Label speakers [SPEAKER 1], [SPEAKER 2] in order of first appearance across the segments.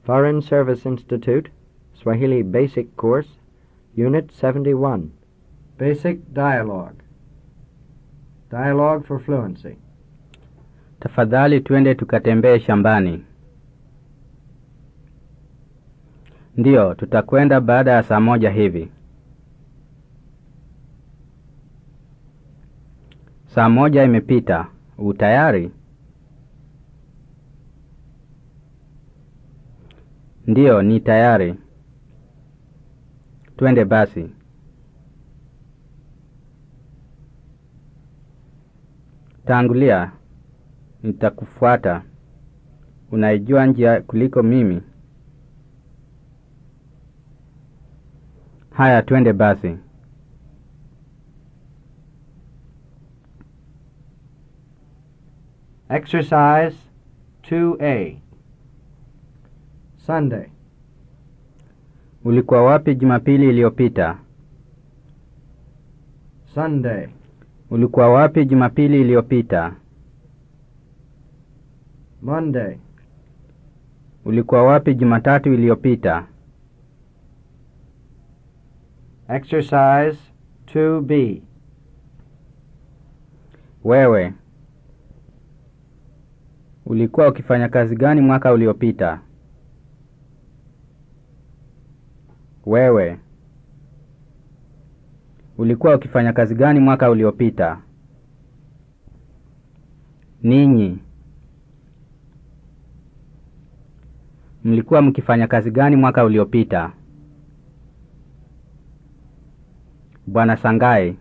[SPEAKER 1] Foreign Service Institute, Swahili Basic Course, Unit 71. Basic Dialogue. Dialogue for Fluency.
[SPEAKER 2] Tafadhali twende tukatembee shambani. Ndiyo, tutakwenda baada ya saa moja hivi. Saa moja imepita. U tayari? Ndiyo, ni tayari. Twende basi. Tangulia, nitakufuata. Unaijua njia kuliko mimi. Haya, twende basi.
[SPEAKER 1] Exercise 2A. Sunday.
[SPEAKER 2] Ulikuwa wapi Jumapili iliyopita?
[SPEAKER 1] Sunday.
[SPEAKER 2] Ulikuwa wapi Jumapili iliyopita?
[SPEAKER 1] Monday.
[SPEAKER 2] Ulikuwa wapi Jumatatu iliyopita?
[SPEAKER 1] Exercise 2B.
[SPEAKER 2] Wewe ulikuwa ukifanya kazi gani mwaka uliopita? Wewe ulikuwa ukifanya kazi gani mwaka uliopita? Ninyi mlikuwa mkifanya kazi gani mwaka uliopita? Bwana Sangai.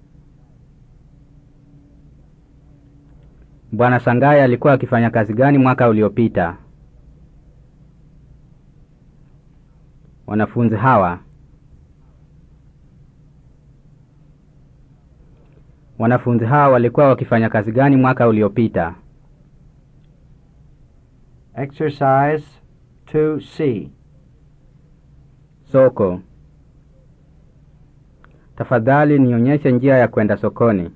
[SPEAKER 2] Bwana Sangai alikuwa akifanya kazi gani mwaka uliopita? Wanafunzi hawa wanafunzi hawa walikuwa wakifanya kazi gani mwaka uliopita?
[SPEAKER 1] Exercise 2C.
[SPEAKER 2] Soko. Tafadhali nionyeshe njia ya kwenda sokoni.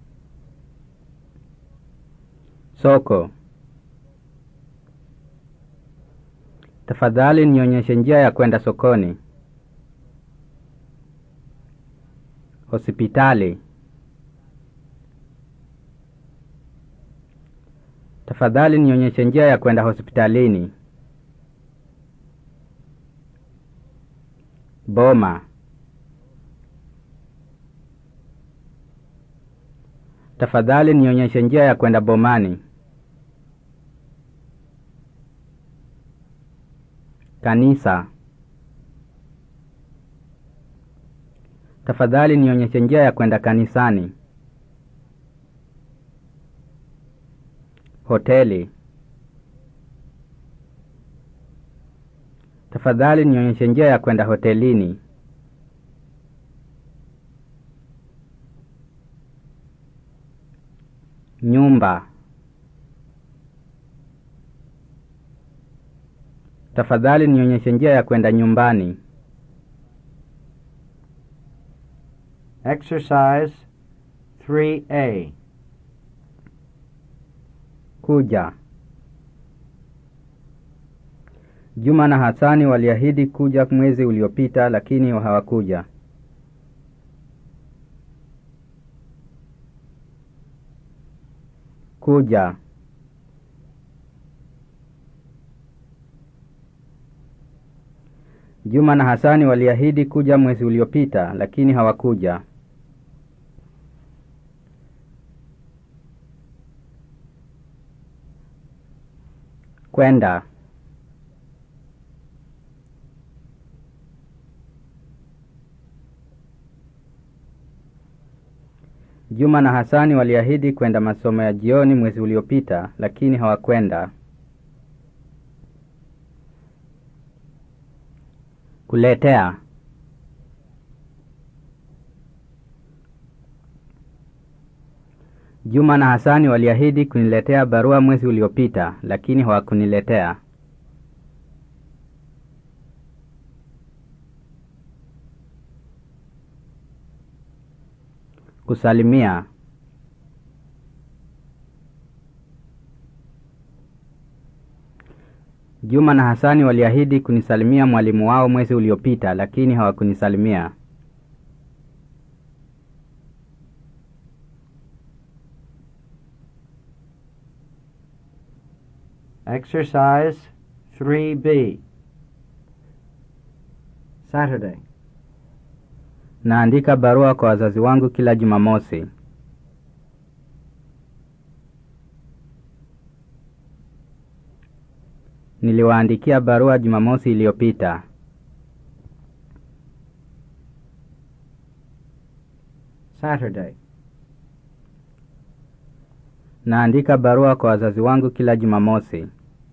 [SPEAKER 2] Soko. Tafadhali nionyeshe njia ya kwenda sokoni. Hospitali. Tafadhali nionyeshe njia ya kwenda hospitalini. Boma. Tafadhali nionyeshe njia ya kwenda bomani. Kanisa. Tafadhali nionyeshe njia ya kwenda kanisani. Hoteli. Tafadhali nionyeshe njia ya kwenda hotelini. Nyumba. Tafadhali nionyeshe njia ya kwenda nyumbani.
[SPEAKER 1] Exercise 3A.
[SPEAKER 2] Kuja. Juma na Hasani waliahidi kuja mwezi uliopita lakini hawakuja. Kuja. Juma na Hasani waliahidi kuja mwezi uliopita lakini hawakuja. Kwenda. Juma na Hasani waliahidi kwenda masomo ya jioni mwezi uliopita lakini hawakwenda. Kuletea. Juma na Hasani waliahidi kuniletea barua mwezi uliopita lakini hawakuniletea. Kusalimia. Juma na Hasani waliahidi kunisalimia mwalimu wao mwezi uliopita, lakini hawakunisalimia.
[SPEAKER 1] Exercise 3B. Saturday.
[SPEAKER 2] Naandika barua kwa wazazi wangu kila Jumamosi. Niliwaandikia barua Jumamosi iliyopita.
[SPEAKER 1] Saturday.
[SPEAKER 2] Naandika barua kwa wazazi wangu kila Jumamosi.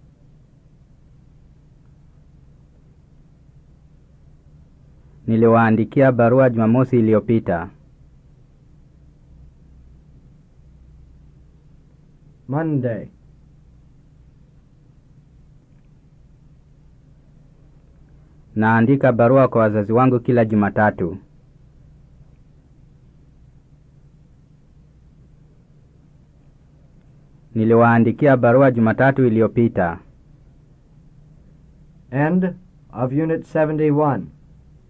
[SPEAKER 2] Niliwaandikia barua Jumamosi iliyopita.
[SPEAKER 1] Monday.
[SPEAKER 2] Naandika barua kwa wazazi wangu kila Jumatatu. Niliwaandikia barua Jumatatu iliyopita.
[SPEAKER 1] End of Unit 71.